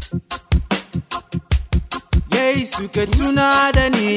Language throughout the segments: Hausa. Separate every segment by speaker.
Speaker 1: Yesu ka tuna da ni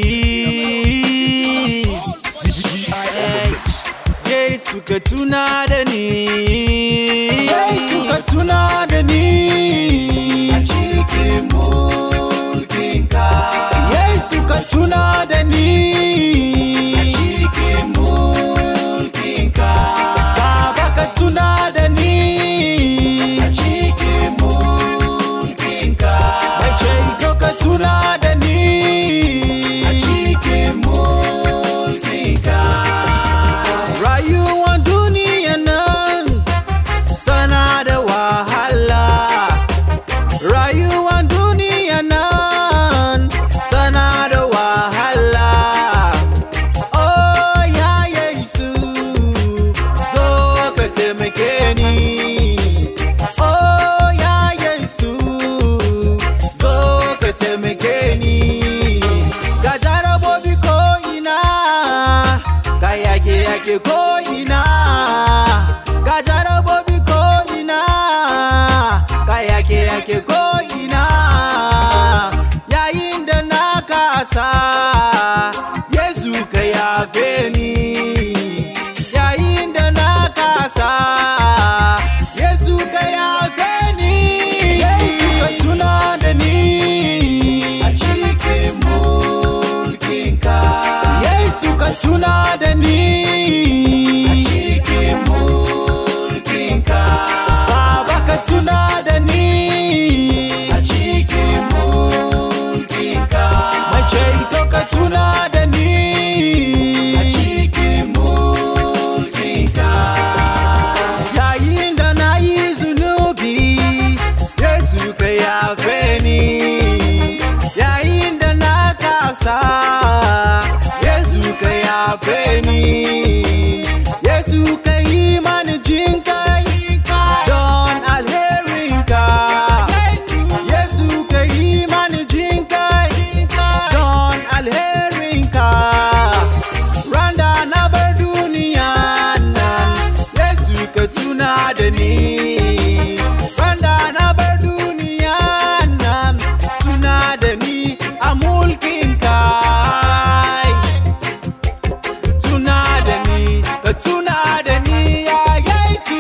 Speaker 1: Yesu ka tuna da ni Yesu ka tuna da ni
Speaker 2: a cikin mulkinka
Speaker 1: Yesu ka tuna da ni
Speaker 2: a cikin mulkinka
Speaker 1: Baba ka tuna da ni
Speaker 2: a cikin mulkinka
Speaker 1: Mai ceto ka tuna da ni
Speaker 2: a cikin mulkinka
Speaker 1: Rayuwar duniya nan tana da wahala. Rayuwar duniya nan tana da wahala. Oh ya Yesu, zo ka taimake ni. Oh ya Yesu, zo ka taimake ni. Ga jarabobi ko ina, ga yake yake ko ina, ga jarabobi ko ina, ga yake yake ko ina. Yayin da na kasa, Yesu ka yafe ni. Yayin da na kasa, Yesu ka yafe ni. Yesu ka tuna da ni.
Speaker 2: a cikin mulkinka
Speaker 1: Yesu ka tuna da ni
Speaker 2: a cikin mulkinka
Speaker 1: Baba ka tuna da ni
Speaker 2: a cikin mulkinka
Speaker 1: Mai ceto ka tuna da ni
Speaker 2: a cikin mulkinka
Speaker 1: Yayin da na yi zunubi Yesu ka yafe ni Yayin da na kasa Yesu ka yafe ni Yesu ka yi mani jinkai don alherinka Yesu ka yi mani jinkai don alherinka Randa na bar duniya nan Yesu ka tuna da ni Randa na bar duniya nan tuna da ni a mulkinka Tuna da ni, ka tuna da ni ya Yesu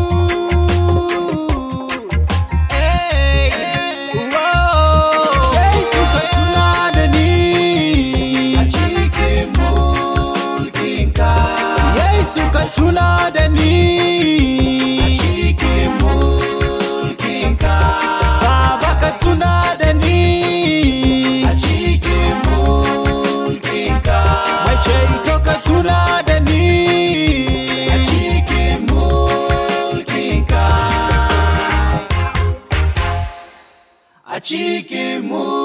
Speaker 1: Hey, whoa. Yesu ka tuna da ni
Speaker 2: a cikin mulkinka
Speaker 1: Yesu ka tuna da ni
Speaker 2: a cikin mulkinka
Speaker 1: Baba ka tuna da ni
Speaker 2: a cikin mulkinka
Speaker 1: Mai ceto ka tuna da ni
Speaker 2: a cikin mulkinka a cikin mulkinka